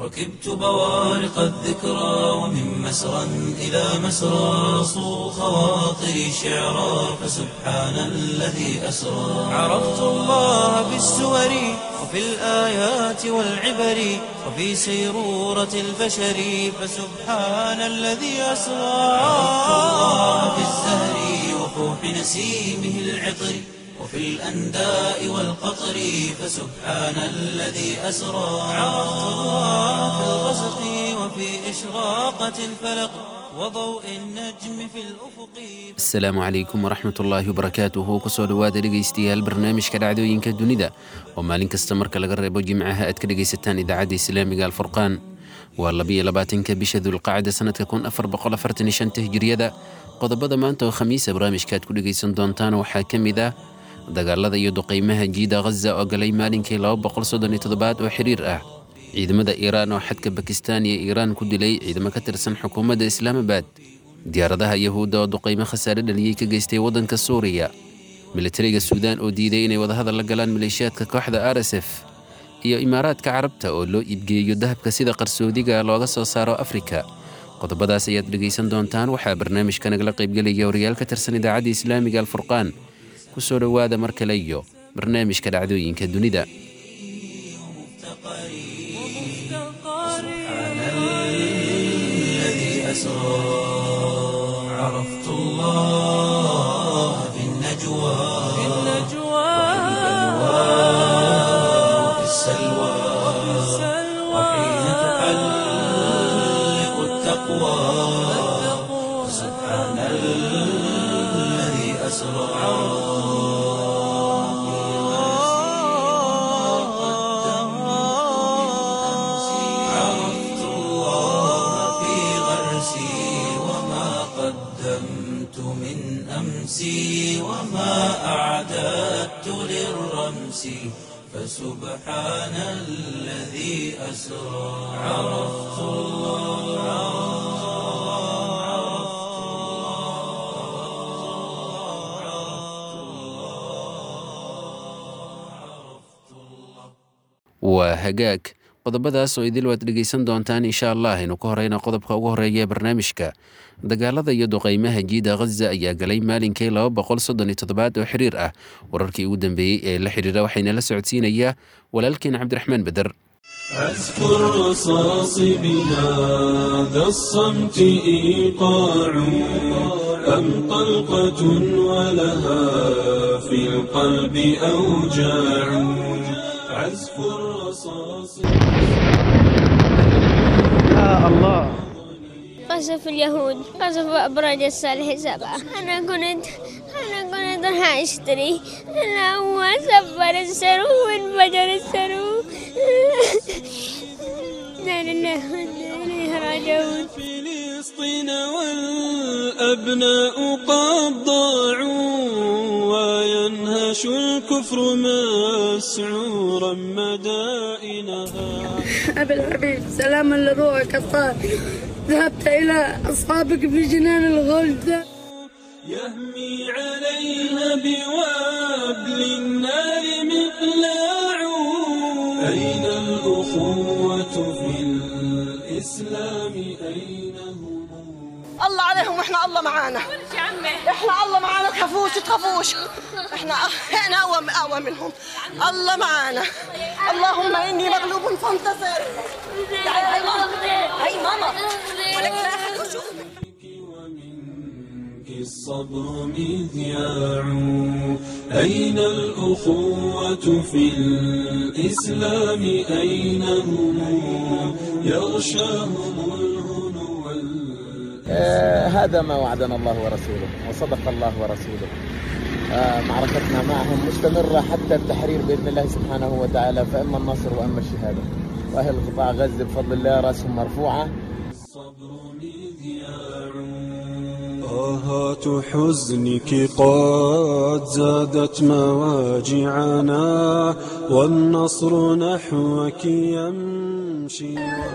ركبت بوارق الذكرى ومن مسرى إلى مسرى صو خواطري شعرا فسبحان الذي أسرى عرفت الله بالسور وفي الآيات والعبر وفي سيرورة البشر فسبحان الذي أسرى عرفت الله بالزهر وفوح نسيمه العطر وفي الأنداء والقطر فسبحان الذي أسرى عرفت الله في الغسق وفي إشراقة الفلق وضوء النجم في الأفق asalaamu calaykum waraxmat ullaahi wabarakaatuhu kusoo dhowaada dhegaystayaal barnaamijka dhacdooyinka dunida oo maalin kasta marka laga reebo jimcaha aad ka dhegaysataan idaacadda islaamiga alfurqaan waa labiyo labaatanka bisha dulqacda sanadka kun afar boqol afartan iyo shanta hijriyada qodobada maanta oo khamiisa barnaamijka aad ku dhegaysan doontaan waxaa ka mid ah dagaalada iyo duqaymaha jiida ghaza oo galay maalinkii laba boqol soddon iyo toddobaad oo xiriir ah ciidamada iiraan oo xadka bakistaan iyo iiraan ku dilay ciidamo ka tirsan xukuumadda islaamabad diyaaradaha yahuudda oo duqaymo khasaare dhaliyey ka geystay waddanka suuriya militariga suudaan oo diiday inay wadahadal la galaan maleeshiyaadka kooxda r s f iyo imaaraadka carabta oo loo iibgeeyo dahabka sida qarsoodiga looga soo saaro afrika qodobadaas ayaad dhegaysan doontaan waxaa barnaamijka nagala qaybgelaya wariyaal ka tirsan idaacadda islaamiga alfurqaan ku soo dhowaada mar kale iyo barnaamijka dhacdooyinka dunida الذي أسرى عرفت الله في النجوى وفي السلوى وحين تحلق التقوى سبحان الذي أسرى عرفت الله في غرسي وما قدمت من أمسي وما أعددت للرمس فسبحان الذي أسرى عرفت waa hagaag qodobadaas oo idil waad dhegaysan doontaan insha allah aynu ka horeyna qodobka ugu horeeya ee barnaamijka dagaalada iyo duqaymaha jiida ghaza ayaa galay maalinkii laba boqol soddon iyo toddobaad oo xiriir ah wararkii ugu dambeeyey ee la xiriira waxayna la socodsiinayaa walaalkeen cabdiraxmaan beder أذكر رصاص بهذا الصمت إيقاع أم طلقة ولها في القلب أوجاع عزف الرصاص قصف اليهود قصف أبراج الصالح سبعة أنا كنت أنا كنت راح أشتري أنا هو سفر السرو وانفجر السرو لا لله وإنا إليه راجعون فلسطين والأبناء قد ضاعوا وينهش الكفر مسعورا مدائنها أبي الحبيب سلاما لروحك الطاهر ذهبت إلى أصحابك في جنان الغلد يهمي عليها بوابل النار مقلاع أين الأخوة في الإسلام أين هم الله عليهم واحنا الله معانا احنا الله معانا تخافوش تخافوش احنا احنا اقوى اقوى منهم الله معانا اللهم اني مغلوب فانتصر تعالي هاي ماما هاي ماما ولك لا أحد يشوف. ومنك الصبر مذياع أين الأخوة في الإسلام أين هم يغشاهم الهنو وال- آه، هذا ما وعدنا الله ورسوله وصدق الله ورسوله آه، معركتنا معهم مستمرة حتى التحرير بإذن الله سبحانه وتعالى فإما النصر وإما الشهادة وأهل قطاع غزة بفضل الله رأسهم مرفوعة الصبر مذياع طاهات حزنك قد زادت مواجعنا والنصر نحوك يمشي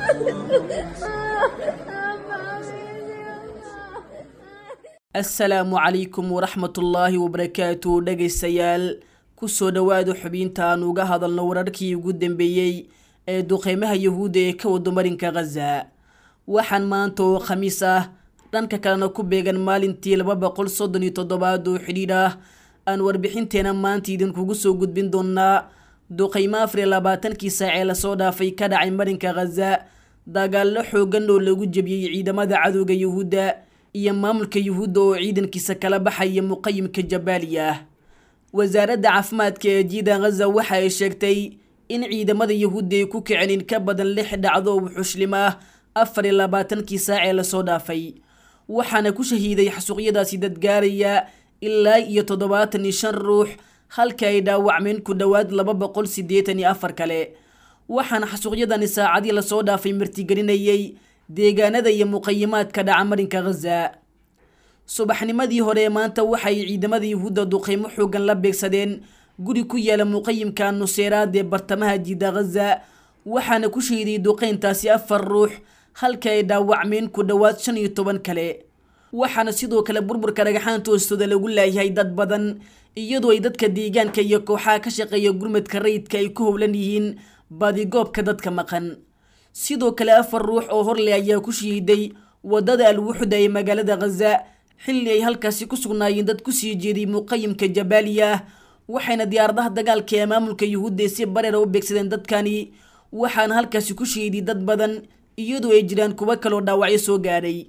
asalaamu calaykum waraxmatullaahi wabarakaatu dhegaystayaal kusoo dhowaada xubintaan uga hadalno wararkii ugu dambeeyey ee duqeymaha yuhuudda ee ka wado marinka khaza waxaan maanta oo khamiis ah dhanka kalena ku beegan maalintii laba boqol soddon iyo toddobaad oo xidhiidh ah aan warbixinteena maanta idinkugu soo gudbin doonaa duqeymo afar iyo labaatankii saac ee lasoo dhaafay ka dhacay marinka khaza dagaallo xoogan oo lagu jebiyey ciidamada cadowga yuhuudda iyo maamulka yuhuudda oo ciidankiisa kala baxaya muqayimka jabaaliya ah wasaaradda caafimaadka ee jiida khaza waxa ay sheegtay in ciidamada yuhuudda ay ku kiceen in ka badan lix dhacdo oo wuxuushlim ah afar iyo labaatankii saac ee lasoo dhaafay waxaana ku shahiiday xasuuqyadaasi dad gaaraya ilaa iyo toddobaatan iyo shan ruux halka ay dhaawacmeen ku dhowaad laba boqol siddeetan iyo afar kale waxaana xasuuqyadani saacadii lasoo dhaafay martigelinayay deegaanada iyo muqayimaadka dhaca marinka khaza subaxnimadii hore ee maanta waxay ciidamada yuhuudda duqeymo xoogan la beegsadeen guri ku yaala muqayimka nuseeraad ee bartamaha jiida khaza waxaana ku shahiday duqeyntaasi afar ruux halka ay dhaawacmeen ku dhowaad shan iyo toban kale waxaana sidoo kale burburka dhagaxaanta hoostooda lagu laayahay dad badan iyadoo ay dadka deegaanka iyo kooxaha ka shaqeeya gurmadka rayidka ay ku howlan yihiin baadigoobka dadka maqan sidoo kale afar ruux oo horle ayaa ku shahiiday wadada alwuxda ee magaalada khaza xilli ay halkaasi ku sugnaayeen dad kusii jeeday muqayimka jabaaliya ah waxayna diyaaradaha dagaalka ee maamulka yuhuudda si bareera u beegsadeen dadkani waxaana halkaasi ku shahiiday dad badan iyadoo ay jiraan kuwo kaloo dhaawacyo soo gaadhay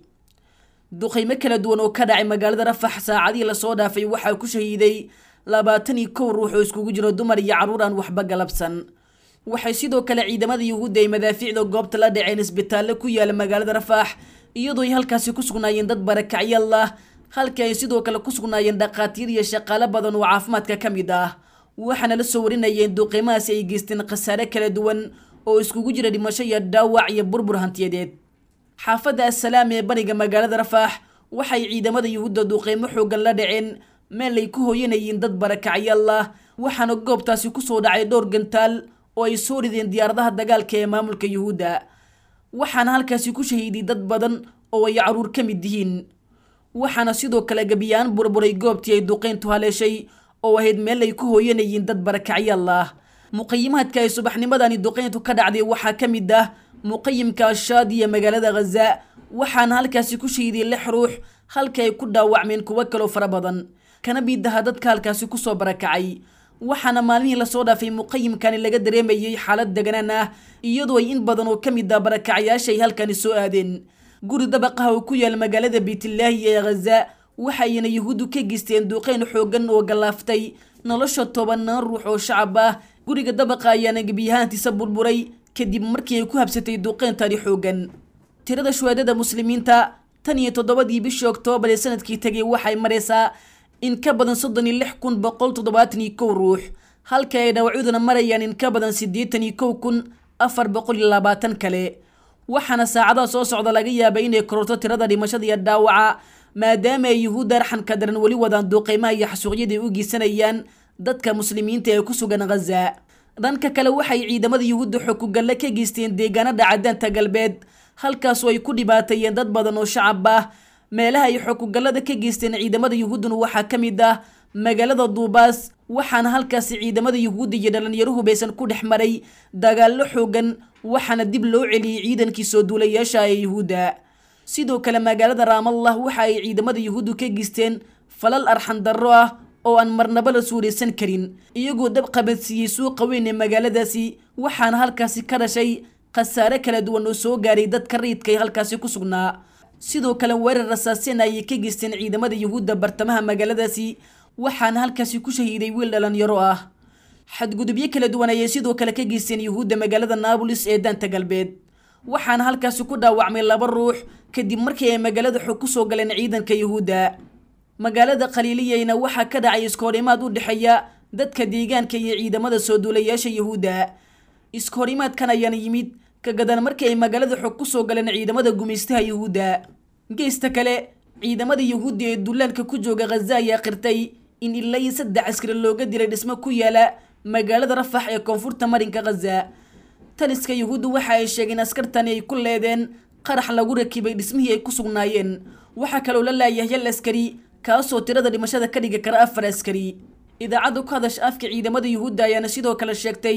duqeymo kala duwan oo ka dhacay magaalada rafax saacadii lasoo dhaafay waxaa ku shahiiday labaatan iyo kow ruux oo iskugu jiro dumar iyo carruur aan waxba galabsan waxay sidoo kale ciidamada yuhuudda ay madaafiicda goobta la dhaceen isbitaallo ku yaala magaalada rafaax iyadoo ay halkaasi ku sugnaayeen dad barakacyal ah halka ay sidoo kale ku sugnaayeen dhaqaatiir iyo shaqaalo badan oo caafimaadka ka mid ah waxaana la soo warinayeen duqeymahaasi ay geysteen khasaare kala duwan oo iskugu jira dhimasho iyo dhaawac iyo burbur hantiyadeed xaafadda assalaam ee bariga magaalada rafaax waxay ciidamada yuhuudda duqeymo xoogan la dhaceen meel ay ku hooyanayeen dad barakacyaal ah waxaana goobtaasi kusoo dhacay dhowr gantaal oo ay soo rideen diyaaradaha dagaalka ee maamulka yuhuudda waxaana halkaasi ku shahiiday dad badan oo ay caruur ka mid yihiin waxaana sidoo kale gebiyaan burburay goobtii ay duqeyntu haleeshay oo ahayd meel ay ku hooyanayeen dad barakacyaal ah muqayimaadka ay subaxnimadani duqeyntu ka dhacday waxaa ka mid ah muqayimka ashaadiya magaalada khaza waxaana halkaasi ku shahiiday lix ruux halka ay ku dhaawacmeen kuwo kaloo fara badan kana midaha dadka halkaasi kusoo barakacay waxaana maalmihii lasoo dhaafay muqayimkani laga dareemayay xaalad deganaan ah iyadoo ay in badan oo ka mid ah barakacayaasha ay halkani soo aadeen guri dabaqaha oo ku yaal magaalada beytlaahi ee khaza waxayna yuhuuddu ka geysteen duqeyn xoogan oo gallaaftay nolosha tobanaan ruux oo shacab ah guriga dabaqa ayaana gebiyahaantiisa burburay kadib markii ay ku habsatay duqeyntani xoogan tirada shuhaadada muslimiinta tan iyo toddobadii bishii oktoobar ee sanadkii tegay waxay maraysaa in ka badan soddon iyo lix kun boqol toddobaatan iyo kow ruux halka ay dhawacyaduna marayaan in ka badan siddeetan iyo kow kun afar boqol iyo labaatan kale waxaana saacadaha soo socda laga yaabay inay kororto tirada dhimashada iyo dhaawaca maadaama ay yuhuudda arxanka daran weli wadaan duuqeymaha iyo xasuuqyada ay u geysanayaan dadka muslimiinta ee ku sugan khaza dhanka kale waxay ciidamada yuhuudda xokugalle ka geysteen deegaanada cadaanta galbeed halkaasoo ay ku dhibaateeyeen dad badan oo shacab ah meelaha ay xokugallada ka geysteen ciidamada yuhuudduna waxaa ka mid ah magaalada duubaas waxaana halkaasi ciidamada yuhuudda iyo dhalinyaro hubaysan ku dhex maray dagaallo xoogan waxaana dib loo celiyey ciidankii soo duulayaasha ee yuhuudda sidoo kale magaalada raamallah waxa ay ciidamada yuhuuddu ka geysteen falal arxan darro ah oo aan marnaba la suuraysan karin iyagoo dab qabadsiiyey suuqa weyn ee magaaladaasi waxaana halkaasi ka dhashay khasaare kala duwan oo soo gaaray dadka rayidka ee halkaasi ku sugnaa sidoo kale weerar rasaaseen ayay ka geysteen ciidamada yuhuudda bartamaha magaaladaasi waxaana halkaasi ku shahiiday wiil dhalinyaro ah xadgudubyo kala duwan ayay sidoo kale ka geysteen yuhuudda magaalada naabulis ee daanta galbeed waxaana halkaasi ku dhaawacmay laba ruux kadib markii ay magaalada xog ku soo galeen ciidanka yuhuudda magaalada khaliiliyeyna waxaa ka dhacay iskahorimaad u dhexeeya dadka deegaanka iyo ciidamada soo duulayaasha yuhuudda iskahorimaadkan ayaana yimid ka gadan markii ay magaalada xog ku soo galeen ciidamada gumaystaha yuhuudda geesta kale ciidamada yuhuudda ee dullaanka ku jooga khaza ayaa qirtay in ilaa iyo saddex askari looga dilay dhismo ku yaala magaalada rafax ee koonfurta marinka khaza taliska yuhuudda waxa ay sheegeen askartani ay ku leedeen qarax lagu rakibay dhismihii ay ku sugnaayeen waxaa kaloo la laayahay hal askari kaasoo tirada dhimashada ka dhigi kara afar askari idaacadda ku hadasha afka ciidamada yuhuudda ayaana sidoo kale sheegtay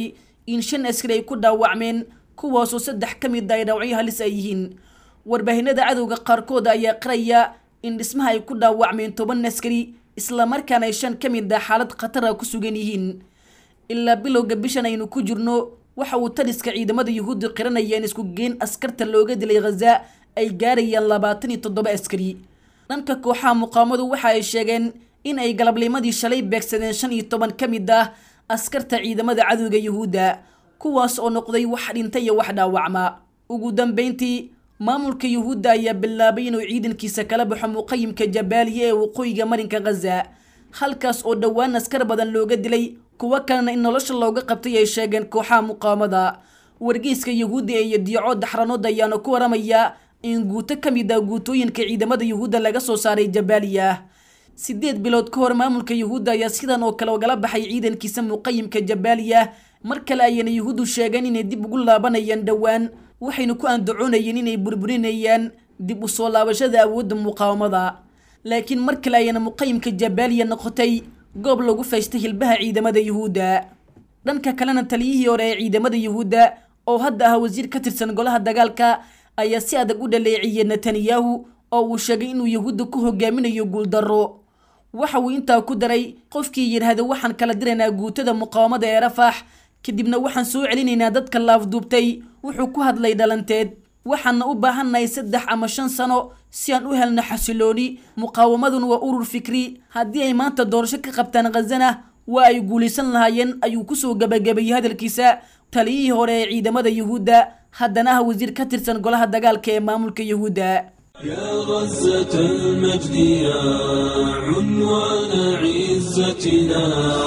in shan askari ay ku dhaawacmeen kuwaasoo saddex ka mid ay dhaawacyo halis ay yihiin warbaahinada cadowga qaarkood ayaa qiraya in dhismaha ay ku dhaawacmeen toban askari islamarkaana ay shan ka mid ah xaalad khatara ku sugan yihiin ilaa bilowga bishan aynu ku jirno waxa uu taliska ciidamada yuhuudda qiranayeen isku geen askarta looga dilay khaza ay gaarayaan labaatan iyo toddoba askari dhanka kooxaha muqaamadu waxa ay sheegeen in ay galabnimadii shalay beegsadeen shan iyo toban ka mid ah askarta ciidamada cadowga yuhuudda kuwaas oo noqday wax dhinta iyo wax dhaawacma ugu dambeyntii maamulka yuhuudda ayaa bilaabay inuu ciidankiisa kala baxo muqayimka jabaaliya ee waqooyiga marinka khaza halkaas oo dhowaan askar badan looga dilay kuwo kalena in nolosha looga qabtay ay sheegeen kooxaha muqaamada wargeyska yuhuudda ee yadiico daxranood ayaana ku waramaya in guuto ka mid ah guutooyinka ciidamada yuhuudda laga soo saaray jabaaliya sideed bilood ka hor maamulka yuhuudda ayaa sidan oo kale ogala baxay ciidankiisa muqayimka jabaaliya mar kale ayayna yuhuuddu sheegeen inay dib ugu laabanayaan dhowaan waxayna ku andacoonayeen inay burburinayaan dib u soo laabashada awoodda muqaawamada laakiin mar kale ayayna muqayimka jabaaliya noqotay goob lagu faystay hilbaha ciidamada yuhuudda dhanka kalena taliyihii hore ee ciidamada yuhuudda oo hadda ah wasiir ka tirsan golaha dagaalka ayaa si adag u dhaleeciyey netanyahu oo uu sheegay inuu yuhuudda ku hogaaminayo guuldarro waxa uu intaa ku daray qofkii yidhaahda waxaan kala diraynaa guutada muqaawamada ee rafax kadibna waxaan soo celinaynaa dadka laafduubtay wuxuu ku hadlay dhalanteed waxaana u baahannahay saddex ama shan sano si aan u helno xasilooni muqaawamaduna waa urur fikri haddii ay maanta doorasho ka qabtaan khazana waa ay guulaysan lahaayeen ayuu kusoo gabagabeeyey hadalkiisa taliyihii hore ee ciidamada yuhuudda haddana ah wasiir ka tirsan golaha dagaalka ee maamulka yuhuudda يا غزة المجد يا عنوان عزتنا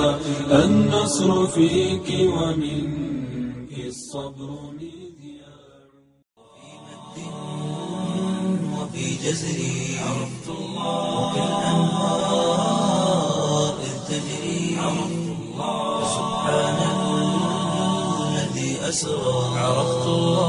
النصر فيك ومنك الصبر مذياع وفي جزري عرفت الله وكالأنهار إذ تجري عرفت الله سبحان الذي أسرى عرفت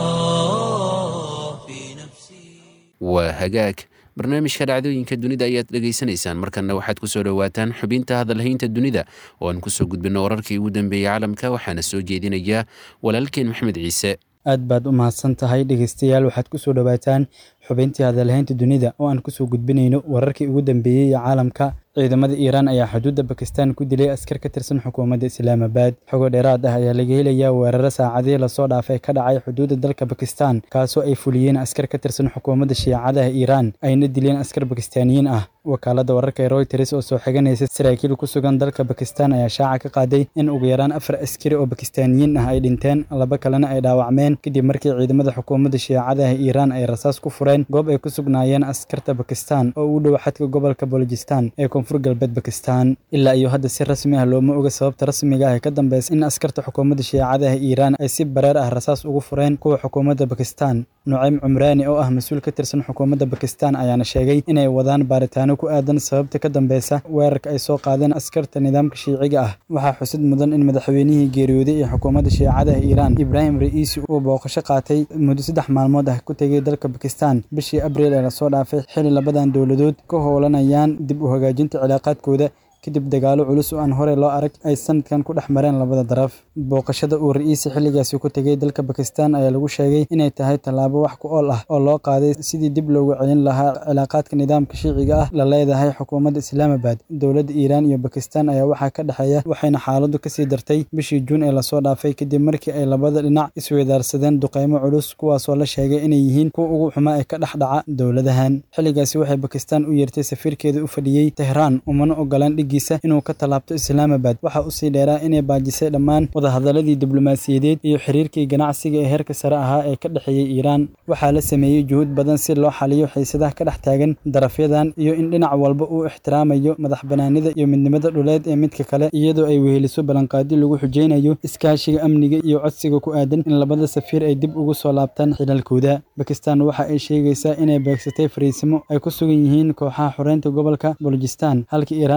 الله في نفسي waa hagaag barnaamijka dhacdooyinka dunida ayaad dhegaysanaysaan markanna waxaad ku soo dhowaataan xubinta hadalhaynta dunida oo aan kusoo gudbinno wararkii ugu dambeeyey caalamka waxaana soo jeedinaya walaalkeen maxmed ciise aad baad u mahadsan tahay dhegeystayaal waxaad ku soo dhowaataan xubintii hadalhaynta dunida oo aan kusoo gudbinayno wararkii ugu dambeeyey ee caalamka ciidamada iiraan ayaa xuduudda bakistan ku dilay askar ka tirsan xukuumadda islaamabad xogo dheeraad ah ayaa laga helayaa weeraro saacadihii lasoo dhaafay ka dhacay xuduudda dalka bakistan kaasoo ay fuliyeen askar ka tirsan xukuumadda shiicadaha iiraan ayna dileen askar bakistaaniyiin ah wakaaladda wararka ee royters oo soo xiganaysa saraakiil ku sugan dalka bakistan ayaa shaaca ka qaaday in ugu yaraan afar askari oo bakistaaniyiin ah ay dhinteen laba kalena ay dhaawacmeen kadib markii ciidamada xukuumadda shiicadaha iiraan ay rasaas ku fureen goob ay ku sugnaayeen askarta bakistan oo u dhow xadka gobolka bolojistan ee koonfur galbeed bakistan ilaa iyo hadda si rasmi ah looma oga sababta rasmiga ah ee ka dambeysa in askarta xukuumadda shiicadaha iiraan ay si bareer ah rasaas ugu fureen kuwa xukuumadda bakistan nucaym cumraani oo ah mas-uul ka tirsan xukuumadda bakistan ayaana sheegay inay wadaan baaritaano ku aadan sababta ka dambeysa weerarka ay soo qaadeen askarta nidaamka shiiciga ah waxaa xusid mudan in madaxweynihii geeriyooday ee xukuumadda shiicadaha iiraan ibraahim ra'iisi uu booqasho qaatay muddo saddex maalmood ah ku tegay dalka bakistan bishii abriil ee lasoo dhaafay xili labadan dowladood ka howlanayaan dib u hagaajinta cilaaqaadkooda kadib dagaalo culus oo aan horey loo arag ay sanadkan ku dhex mareen labada daraf booqashada uu ra'iisi xilligaasi ku tegay dalka bakistan ayaa lagu sheegay inay tahay tallaabo wax ku ool ah oo loo qaaday sidii dib loogu celin lahaa cilaaqaadka nidaamka shiiciga ah la leedahay xukuumadda islaamabad dowladda iiraan iyo bakistan ayaa waxaa ka dhexeeya waxayna xaaladdu kasii dartay bishii juun ee lasoo dhaafay kadib markii ay labada dhinac isweydaarsadeen duqeymo culus kuwaasoo la sheegay inay yihiin kuwa ugu xumaa ee ka dhex dhaca dowladahan xilligaasi waxay bakistan u yeertay safiirkeeda u fadhiyey tehraan umana ogolaan dhig inuu ka tallaabto islaamabad waxaa usii dheeraa inay baajisay dhammaan wadahadaladii diblomaasiyadeed iyo xiriirkii ganacsiga ee heerka sare ahaa ee ka dhexeeyey iiraan waxaa la sameeyey juhud badan si loo xaliyo xiisadaha ka dhex taagan darafyadan iyo in dhinac walba uu ixtiraamayo madax banaanida iyo midnimada dhuleed ee midka kale iyadoo ay weheliso ballanqaadi lagu xujeynayo iskaashiga amniga iyo codsiga ku aadan in labada safiir ay dib ugu soo laabtaan xilalkooda bakistan waxa ay sheegaysaa inay beegsatay fariisimo ay ku sugan yihiin kooxaha xoreynta gobolka bolojistan halka iiraan ay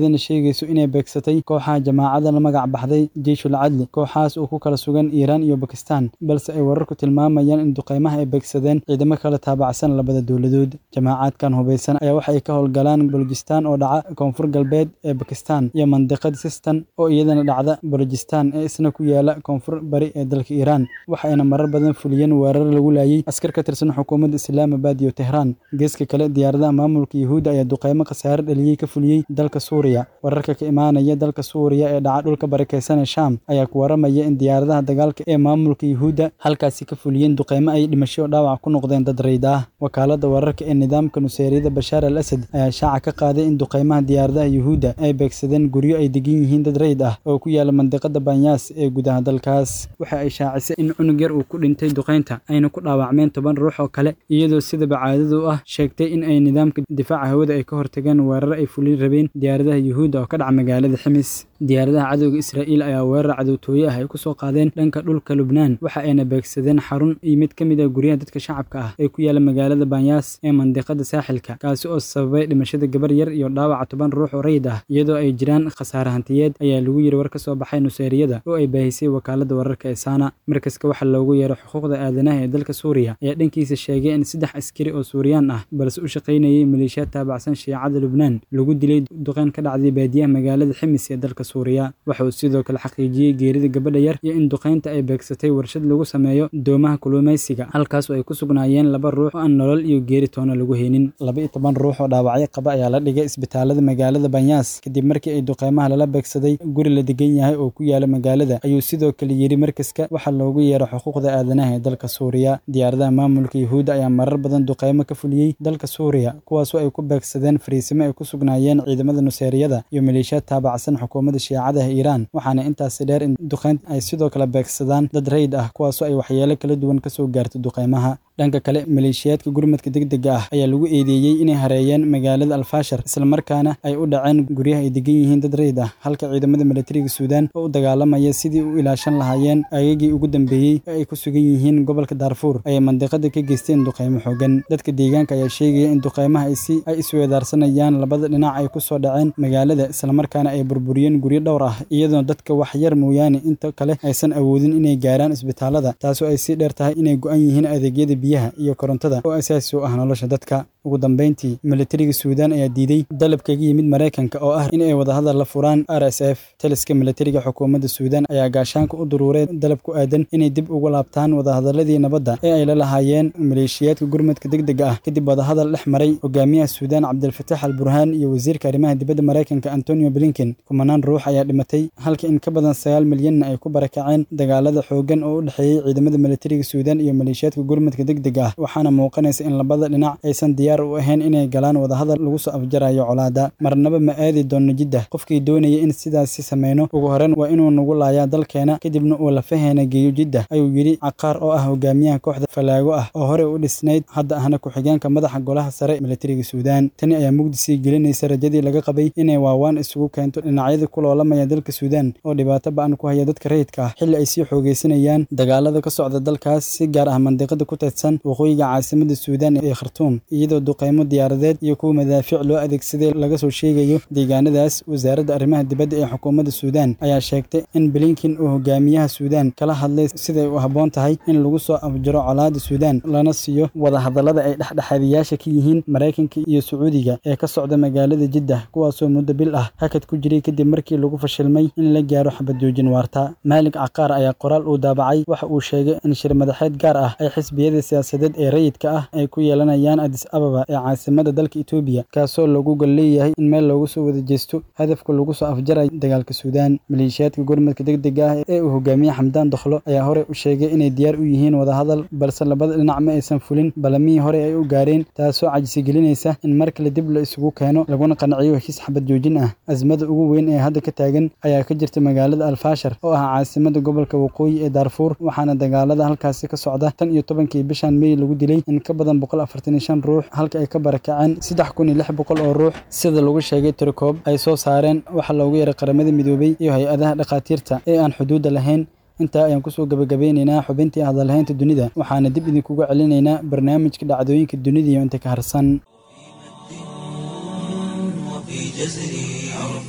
iyadana sheegayso inay beegsatay kooxaha jamaacada la magac baxday jeyshul cadli kooxahaas oo ku kala sugan iiraan iyo bakistan balse ay wararku tilmaamayaan in duqeymaha ay beegsadeen ciidamo kala taabacsan labada dowladood jamaacaadkan hubaysan ayaa waxay ka howlgalaan bolojistan oo dhaca koonfur galbeed ee bakistan iyo mandiqad sistan oo iyadana dhacda bolojistan ee isna ku yaala koonfur bari ee dalka iiraan waxayna marar badan fuliyeen weerar lagu laayay askar ka tirsan xukuumadda islaamabad iyo tehraan geeska kale diyaaradaha maamulka yuhuudda ayaa duqeymo khasaare dhaliyey ka fuliyey dalka suuriya wararka ka imaanaya dalka suuriya ee dhaca dhulka barakeysan ee shaam ayaa ku waramaya in diyaaradaha dagaalka ee maamulka yuhuudda halkaasi ka fuliyeen duqeymo ay dhimasho dhaawac ku noqdeen dad rayd ah wakaalada wararka ee nidaamka nuseeriyada bashaar al asad ayaa shaaca ka qaaday in duqeymaha diyaaradaha yuhuudda ay beegsadeen guryo ay degan yihiin dad rayd ah oo ku yaala mandiqada banyaas ee gudaha dalkaas waxa ay shaacisay in cunug yar uu ku dhintay duqeynta ayna ku dhaawacmeen toban ruux oo kale iyadoo sidaba caadadu ah sheegtay in ay nidaamka difaaca hawada ay ka hortageen weerar ay fulin rabeen diyaaradaha yuhuudda oo ka dhaca magaalada ximis diyaaradaha cadowga israa'iil ayaa weerar cadowtooye ah ay ku soo qaadeen dhanka dhulka lubnaan waxa ayna beegsadeen xarun iyo mid ka mid ah guryaha dadka shacabka ah ee ku yaala magaalada banyaas ee mandiqada saaxilka kaasi oo sababay dhimashada gabar yar iyo dhaawaca toban ruux oo rayid ah iyadoo ay jiraan khasaare hantiyeed ayaa lagu yiri war ka soo baxay nuseeriyada oo ay baahisay wakaalada wararka ee saana markaska waxaa loogu yeeray xuquuqda aadanaha ee dalka suuriya ayaa dhankiisa sheegay in saddex askari oo suuriyaan ah balse u shaqaynayay maleeshiyaad taabacsan shiicada lubnaan lagu dilay duqeyn ka dhacday baadiyaha magaalada ximis ee dalka suuriya waxa uu sidoo kale xaqiijiyey geerida gabadha yar iyo in duqeynta ay beegsatay warshad lagu sameeyo doomaha kulumaysiga halkaas oo ay ku sugnaayeen laba ruux oo aan nolol iyo geeri toona lagu haynin laba iyo toban ruux oo dhaawacyo qaba ayaa la dhigay isbitaalada magaalada banyaas kadib markii ay duqeymaha lala beegsaday guri la degan yahay oo ku yaala magaalada ayuu sidoo kale yiri markaska waxaa loogu yeeray xuquuqda aadanaha ee dalka suuriya diyaaradaha maamulka yuhuudda ayaa marar badan duqeymo ka fuliyey dalka suuriya kuwaasoo ay ku beegsadeen fariisimo ay ku sugnaayeen ciidamada nuseeriyada iyo maleeshiyaad taabacsan xukuumadda shiicadaha iiraan waxaana intaasi dheer in duqeyn ay sidoo kale beegsadaan dad rayd ah kuwaasoo ay waxyeelo kala duwan kasoo gaarto duqeymaha dhanka kale maleeshiyaadka gurmadka degdega ah ayaa lagu eedeeyey inay hareeyeen magaalada alfaashar islamarkaana ay u dhaceen guryaha ay degan yihiin dad rayd ah halka ciidamada milatariga suudaan oo u dagaalamaya sidii u ilaashan lahaayeen aagagii ugu dambeeyey ee ay ku sugan yihiin gobolka daarfuur ayay mandiqada ka geysteen duqeymo xoogan dadka deegaanka ayaa sheegaya in duqeymaha ay si ay isweedaarsanayaan labada dhinac ay ku soo dhaceen magaalada islamarkaana ay burburiyeen guryo dhowr ah iyadoo dadka wax yar mooyaane inta kale aysan awoodin inay gaaraan isbitaalada taasoo ay sii dheer tahay inay go-an yihiin adeegyada biyaha iyo korontada oo asaasi u ah nolosha dadka ugu dambeyntii milatariga suudaan ayaa diiday dalab kaga yimid maraykanka oo ah in ay wadahadal la furaan r s f taliska milatariga xukuumadda suudaan ayaa gaashaanka u duruuray dalab ku aadan inay dib ugu laabtaan wadahadaladii nabadda ee ay la lahaayeen maleeshiyaadka gurmadka degdega ah kadib wadahadal dhex maray hogaamiyaha suudaan cabdilfataax al burhaan iyo wasiirka arrimaha dibadda maraykanka antonio blinken kumanaan ruux ayaa dhimatay halka in ka badan sagaal milyanna ay ku barakaceen dagaalada xooggan oo u dhexeeyey ciidamada milatariga suudaan iyo maleeshiyaadka gurmadka degdega ah waxaana muuqanaysa in labada dhinac aysan diyaar u ahayn inay galaan wadahadal lagu soo afjarayo colaada marnaba ma aadi doonno jidda qofkii doonaya in sidaasi sameyno ugu horreyn waa inuu nagu laayaa dalkeena kadibna uu lafaheena geeyo jidda ayuu yidhi caqaar oo ah hogaamiyaha kooxda falaago ah oo horey u dhisnayd hadda ahna ku-xigeenka madaxa golaha sare milatariga suudaan tani ayaa mugdi sii gelinaysa rajadii laga qabay inay waawaan isugu keento dhinacyada ku loolamaya dalka suudaan oo dhibaato ba-an ku haya dadka rayidka ah xilli ay sii xoogeysanayaan dagaalada ka socda dalkaas si gaar ah mandiqada ku teedsan waqooyiga caasimada suudaan ee khartuum iyadoo duqeymo diyaaradeed iyo kuwa madaafiic loo adeegsaday laga soo sheegayo deegaanadaas wasaaradda arrimaha dibadda ee xukuumadda suudaan ayaa sheegtay in blinken uu hogaamiyaha suudaan kala hadlay siday u habboon tahay in lagu soo afjaro colaada suudaan lana siiyo wadahadallada ay dhexdhexaadiyaasha ka yihiin maraykanka iyo sacuudiga ee ka socda magaalada jiddah kuwaasoo muddo bil ah hakad ku jiray kadib markii lagu fashilmay in la gaaro xabad joojin waarta maalig caqaar ayaa qoraal uu daabacay waxa uu sheegay in shir madaxeed gaar ah ay xisbiyada siyaasadeed ee rayidka ah ay ku yeelanayaan adis ababa ee caasimada dalka etoobiya kaasoo lagu gol leeyahay in meel loogu soo wada jeesto hadafka lagu soo afjarayo dagaalka suudaan maleeshiyaadka gurmadka degdega ah ee uu hogaamiye xamdaan dokhlo ayaa horey u sheegay inay diyaar u yihiin wadahadal balse labada dhinac ma aysan fulin balamihii horey ay u gaareen taasoo cajisigelinaysa in mar kale dib la isugu keeno laguna qanciyo heshiis xabad joojin ah azmada ugu weyn ee hadda ka taagan ayaa ka jirta magaalada alfaashar oo ah caasimada gobolka waqooyi ee daarfuur waxaana dagaalada halkaasi ka socda tan iyo tobankii bishan mey lagu dilay in ka badan boqol afartan iyo shan ruux halka ay ka barakaceen saddex kun iyo lix boqol oo ruux sida lagu sheegay tirikoob ay soo saareen waxaa loogu yeeray qaramada midoobay iyo hay-adaha dhakhaatiirta ee aan xuduudda lahayn intaa ayaan kusoo gabagabeynaynaa xubintii hadalhaynta dunida waxaana dib idinkuga celinaynaa barnaamijka dhacdooyinka dunida iyo inta ka harsan وفي جزري عرفت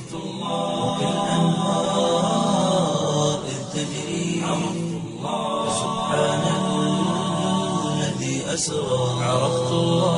وكالأنهار إذ تجري سبحان الذي أسرى عرفت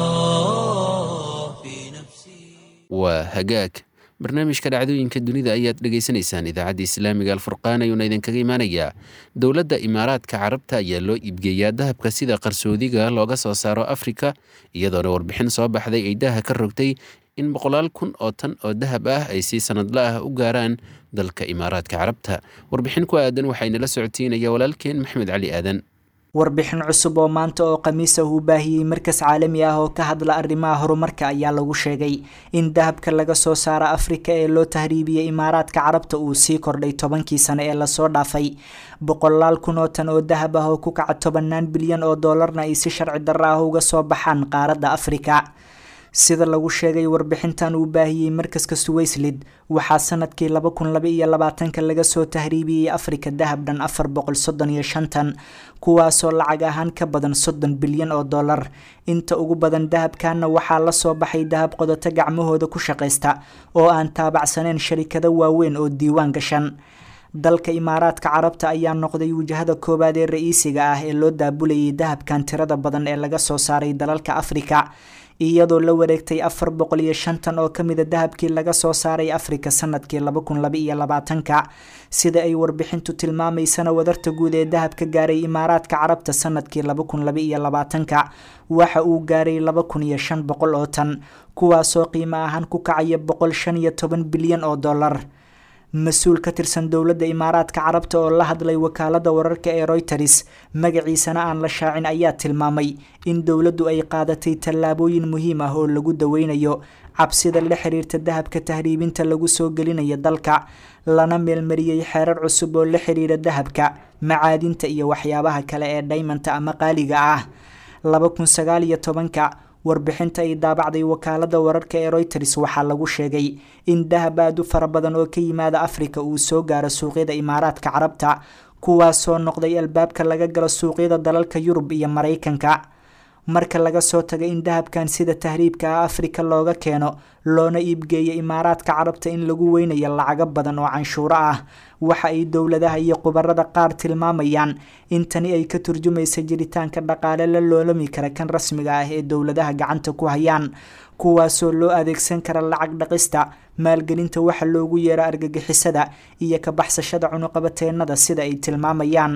الله في نفسي waa hagaag barnaamijka dhacdooyinka dunida ayaad dhegaysanaysaan idaacadda islaamiga alfurqaan ayuuna idinkaga imaanayaa dowladda imaaraadka carabta ayaa loo iibgeeyaa dahabka sida qarsoodiga looga soo saaro afrika iyadoona warbixin soo baxday ay daha ka rogtay in boqolaal kun oo tan oo dahab ah ay si sanadla ah u gaaraan dalka imaaraadka carabta warbixin ku aadan waxaynala socotiinaya walaalkeen maxmed cali aadan warbixin cusub oo maanta oo khamiisa uu baahiyey markas caalami ah oo ka hadla arrimaha horumarka ayaa lagu sheegay in dahabka laga soo saara afrika ee loo tahriibiyey imaaraadka carabta uu sii kordhay tobankii sano ee lasoo dhaafay boqolaal kun oo tan oo dahab ah oo ku kaca tobanaan bilyan oo doolarna ay si sharci darro ah uga soo baxaan qaaradda afrika sida lagu sheegay warbixintan uu baahiyey markaska suwayslid waxaa sanadkii laba kun laba iyo labaatanka laga soo tahriibiyey afrika dahab dhan afar boqol soddon iyo shantan kuwaasoo lacag ahaan ka badan soddon bilyan oo dollar inta ugu badan dahabkanna waxaa lasoo baxay dahab qodato gacmahooda ku shaqaysta oo aan taabacsaneyn sharikado waaweyn oo diiwaan gashan dalka imaaraadka carabta ayaa noqday wajahada koowaad ee ra-iisiga ah ee loo daabulayay dahabkan tirada badan ee laga soo saaray dalalka afrika iyadoo la wareegtay afar boqol iyo shantan oo kamida dahabkii laga soo saaray afrika sanadkii laba kun laba iyo labaatanka sida ay warbixintu tilmaamaysana wadarta guud ee dahabka gaaray imaaraadka carabta sanadkii laba kun laba iyo labaatanka waxa uu gaaray laba kun iyo shan boqol oo tan kuwaasoo qiimo ahaan ku kacaya boqol shan iyo toban bilyan oo dollar mas-uul ka tirsan dowladda imaaraadka carabta oo la hadlay wakaalada wararka ee royters magaciisana aan la shaacin ayaa tilmaamay in dowladdu ay qaadatay tallaabooyin muhiim ah oo lagu daweynayo cabsida la xiriirta dahabka tahriibinta lagu soo gelinayo dalka lana meelmariyey xeerar cusub oo la xiriira dahabka macaadinta iyo waxyaabaha kale ee dhaymanta ama qaaliga ah laba kun sagaal iyo tobanka warbixinta ay daabacday wakaalada wararka ee royters waxaa lagu sheegay in dahab aad u fara badan oo ka yimaada afrika uu soo gaaro suuqyada imaaraadka carabta kuwaasoo noqday albaabka laga galo suuqyada dalalka yurub iyo maraykanka marka laga soo tago in dahabkan sida tahriibka ah afrika looga keeno loona iibgeeyo imaaraadka carabta in lagu weynayo lacago badan oo canshuuro ah waxa ay dowladaha iyo khubarada qaar tilmaamayaan in tani ay ka turjumaysa jiritaanka dhaqaale la loolami kara kan rasmiga ah ee dowladaha gacanta ku hayaan kuwaasoo loo adeegsan kara lacag dhaqista maalgelinta waxa loogu yeero argagixisada iyo ka baxsashada cunuqabateenada sida ay tilmaamayaan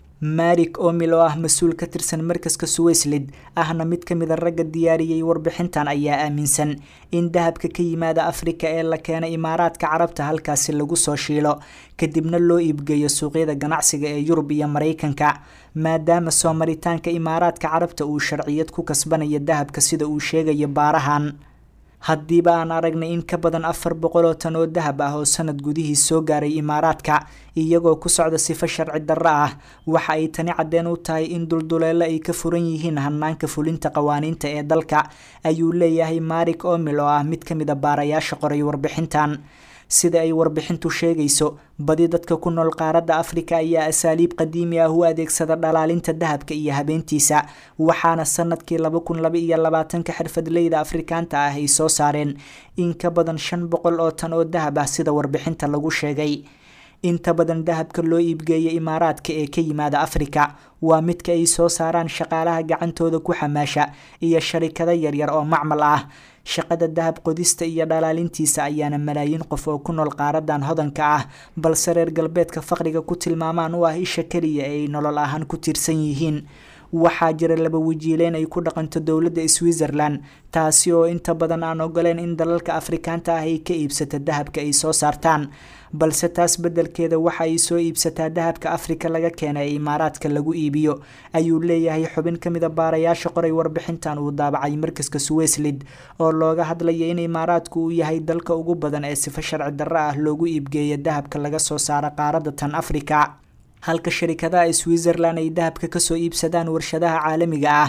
marik omil oo ah mas-uul ka tirsan markaska suwayslid ahna mid ka mida ragga diyaariyey warbixintan ayaa aaminsan in dahabka ka yimaada afrika ee la keena imaaraadka carabta halkaasi lagu soo shiilo kadibna loo iibgeeyo suuqyada ganacsiga ee yurub iyo maraykanka maadaama soo maritaanka imaaraadka carabta uu sharciyad ku kasbanayo dahabka sida uu sheegayo baarahan haddiiba aan aragnay in ka badan afar boqol oo tan oo dahab ah oo sanad gudihii soo gaaray imaaraadka iyagoo ku socda sifo sharci darro ah waxa ay tani caddeen u tahay in dulduleelo ay ka furan yihiin hanaanka fulinta qawaaniinta ee dalka ayuu leeyahay marik omil oo ah mid ka mid a baarayaasha qoray warbixintan sida ay warbixintu sheegayso badi dadka ku nool qaaradda afrika ayaa asaaliib qadiimi ah u adeegsada dhalaalinta dahabka iyo habeentiisa waxaana sanadkii laba kun laba iyo labaatanka xirfadleyda afrikaanta ah ay soo saareen in ka badan shan boqol oo tan oo dahab ah sida warbixinta lagu sheegay inta badan dahabka loo iibgeeya imaaraadka ee ka yimaada afrika waa midka ay soo saaraan shaqaalaha gacantooda ku xamaasha iyo sharikado yaryar oo macmal ah shaqada dahab qodista iyo dhalaalintiisa ayaana malaayiin qof oo ku nool qaaradan hodanka ah balse reer galbeedka faqriga ku tilmaamaan u ah isha keliya ee ay nolol ahaan ku tiirsan yihiin waxaa jira laba wajiileyn ay ku dhaqanto dowladda switzerland taasi oo inta badan aan ogoleen in dalalka afrikaanta ah ay ka iibsata dahabka ay soo saartaan balse taas beddelkeeda waxa ay soo iibsataa dahabka afrika laga keena ee imaaraadka lagu iibiyo ayuu leeyahay xubin ka mid a baarayaasha qoray warbixintan uu daabacay markaska suwayslid oo looga hadlaya in imaaraadku uu yahay dalka ugu badan ee sifo sharci darro ah loogu iibgeeya dahabka laga soo saaro qaaradda tan afrika halka sharikadaha switzerland ay dahabka kasoo iibsadaan warshadaha caalamiga ah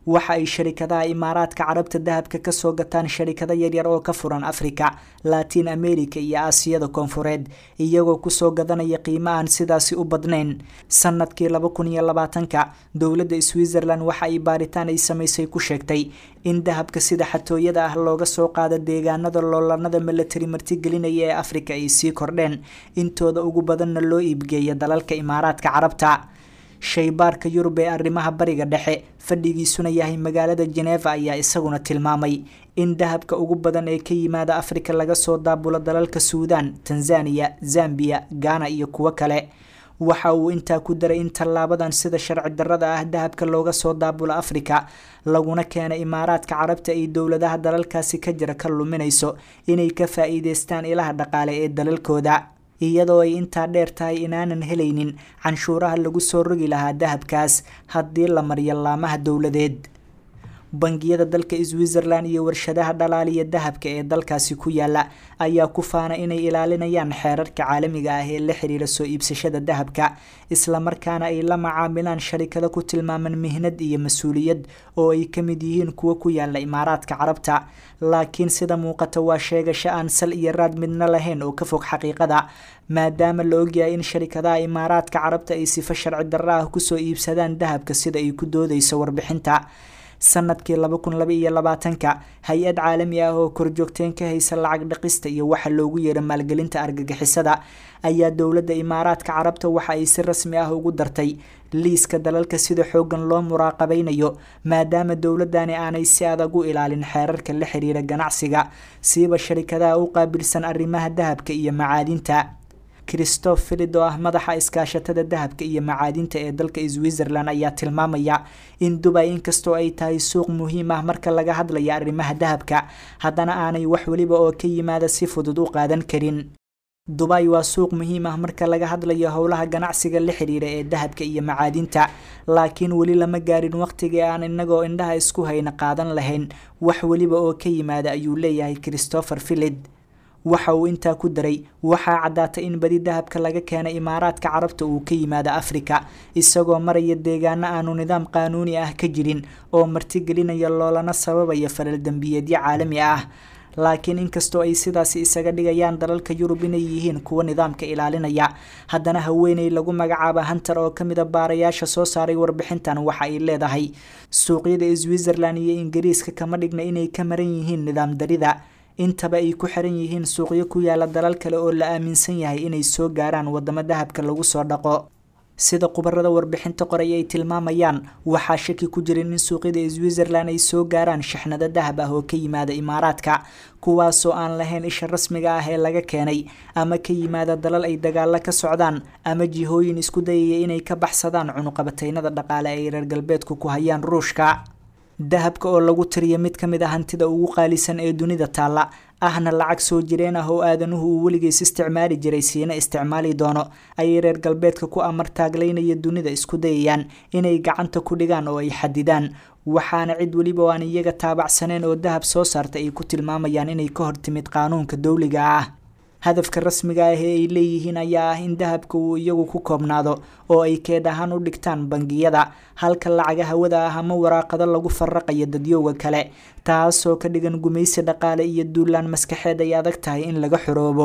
waxa ay sharikadaha imaaraadka carabta dahabka kasoo gataan sharikado yaryar oo ka furan africa latin america iyo aasiyada koonfureed iyagoo kusoo gadanaya qiimo aan sidaasi u badnayn sanadkii laba kun iyo labaatanka dowladda switzerland waxa ay baaritaan ay samaysay ku sheegtay in dahabka sida xatooyada ah looga soo qaado deegaanada loolanada milatari martigelinaya ee africa ay sii kordheen intooda ugu badanna loo iibgeeya dalalka imaaraadka carabta shaybaarka yurub ee arrimaha bariga dhexe fadhigiisuna yahay magaalada geneva ayaa isaguna tilmaamay in dahabka ugu badan ee ka yimaada afrika laga soo daabulo dalalka suudan tanzaniya zambiya ghana iyo kuwo kale waxa uu intaa ku daray in tallaabadan sida sharci darrada ah dahabka looga soo daabulo afrika laguna keena imaaraadka carabta ay dowladaha dalalkaasi ka jira ka luminayso inay ka faa-iideystaan ilaha dhaqaale ee dalalkooda iyadoo ay intaa dheer tahay inaanan helaynin canshuuraha lagu soo rogi lahaa dahabkaas haddii la mariyo laamaha dowladeed bangiyada dalka switzerland iyo warshadaha dhalaaliya dahabka ee dalkaasi ku yaala ayaa ku faana inay ilaalinayaan xeerarka caalamiga ah ee la xiriira soo iibsashada dahabka islamarkaana ay la macaamilaan sharikado ku tilmaaman mihnad iyo mas-uuliyad oo ay ka mid yihiin kuwo ku yaala imaaraadka carabta laakiin sida muuqata waa sheegasho aan sal iyo raad midna lahayn oo ka fog xaqiiqada maadaama la ogyahay in sharikadaha imaaraadka carabta ay sifo sharci darro ah kusoo iibsadaan dahabka sida ay ku doodeyso warbixinta sanadkii laba kun laba iyo labaatanka hay-ad caalami ah oo korjoogteen ka haysa lacag dhaqista iyo waxa loogu yeero maalgelinta argagixisada ayaa dowladda imaaraadka carabta waxa ay si rasmi ah ugu dartay liiska dalalka sida xoogan loo muraaqabeynayo maadaama dowladani aanay si adag u ilaalin xeerarka la xiriira ganacsiga siiba sharikadaha u qaabilsan arrimaha dahabka iyo macaadinta christoph filid oo ah madaxa iskaashatada dahabka iyo macaadinta ee dalka switzerland ayaa tilmaamaya in dubay inkastoo ay tahay suuq muhiim ah marka laga hadlaya arrimaha dahabka haddana aanay wax weliba oo ka yimaada si fudud u qaadan karin dubay waa suuq muhiim ah marka laga hadlayo howlaha ganacsiga la xiriira ee dahabka iyo macaadinta laakiin weli lama gaarin waqtigii aan inagoo indhaha isku hayna qaadan lahayn wax weliba oo ka yimaada ayuu leeyahay christopher filid waxa uu intaa ku daray waxaa caddaatay in badi dahabka laga keenay imaaraadka carabta uu ka yimaado afrika isagoo maraya deegaano aanu nidaam qaanuuni ah ka jirin oo martigelinaya loolana sababaya falal dembiyeedyo caalami ah laakiin inkastoo ay sidaasi isaga dhigayaan dalalka yurub inay yihiin kuwa nidaamka ilaalinaya haddana haweeney lagu magacaaba hunter oo kamid a baarayaasha soo saaray warbixintan waxa ay leedahay suuqyada switzerland iyo ingiriiska kama dhigna inay ka maran yihiin nidaam darida intaba ay ku xiran yihiin suuqyo ku yaala dalal kale oo la aaminsan yahay inay soo gaaraan wadamo dahabka lagu soo dhaqo sida khubarada warbixinta qoray ay tilmaamayaan waxaa shaki ku jirin in suuqyada switzerland ay soo gaaraan shixnado dahab ah oo ka yimaada imaaraadka kuwaasoo aan lahayn isha rasmiga ah ee laga keenay ama ka yimaada dalal ay dagaalo ka socdaan ama jihooyin isku dayaya inay ka baxsadaan cunuqabataynada dhaqaale ay reer galbeedku ku hayaan ruushka dahabka oo lagu tiriya mid ka mid a hantida ugu qaalisan ee dunida taalla ahna lacag soo jireen ah oo aadanuhu uu weligiis isticmaali jiray siina isticmaali doono ayay reer galbeedka ku amar taaglaynaya dunida isku dayayaan inay gacanta ku dhigaan oo ay xadidaan waxaana cid weliba oo aan iyaga taabacsaneen oo dahab soo saarta ay ku tilmaamayaan inay ka hortimid qaanuunka dowliga ah hadafka rasmiga ah ee ay leeyihiin ayaa ah in dahabka uu iyagu ku koobnaado oo ay keed ahaan u dhigtaan bangiyada halka lacaga hawada ah ama waraaqado lagu faraqayo dadyowga kale taasoo ka dhigan gumaysi dhaqaale iyo duulaan maskaxeed ay adag tahay in laga xoroobo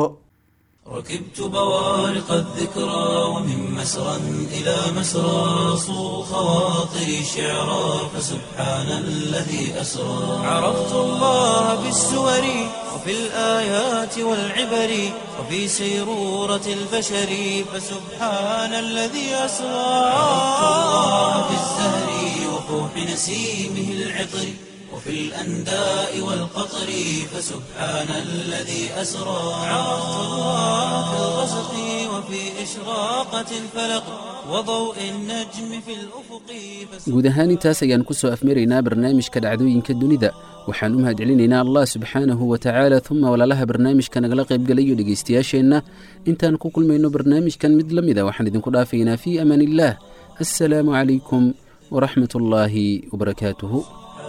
ركبت بوارق الذكرى ومن مسرى إلى مسرى صو خواطري شعرا فسبحان الذي أسرى عرفت الله بالسور وفي الآيات والعبر وفي سيرورة البشر فسبحان الذي أسرى عرفت الله بالزهر وفوح نسيمه العطر وفي الأنداء والقطر فسبحان الذي أسرى عرفت الله في الغسق وفي إشراقة الفلق وضوء النجم في الأفق guud ahaan intaas ayaan ku soo afmaraynaa barnaamijka dhacdooyinka dunida waxaan u mahadcelinaynaa allah subxaanahu wa tacaala uma walaalaha barnaamijka nagala qaybgalayo dhegaystayaasheenna intaan ku kulmayno barnaamijkan mid la mida waxaan idinku dhaafaynaa fii amaan illaah assalaamu calaykum waraxmat ullaahi wabarakaatuhu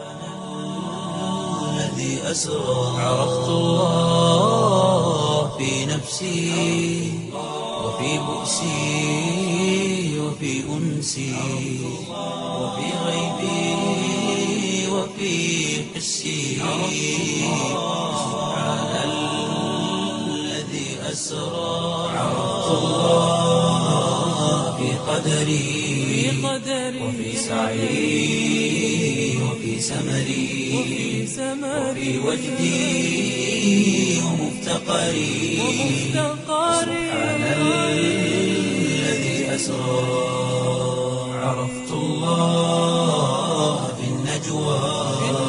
الذي أسرى عرفت الله في نفسي وفي بؤسي وفي أنسي وفي غيبي في حسي سبحان الذي أسرى عرفت الله في قدري وفي سعي وفي سمري وفي وجدي ومفتقري سبحان الذي أسرى عرفت الله في النجوى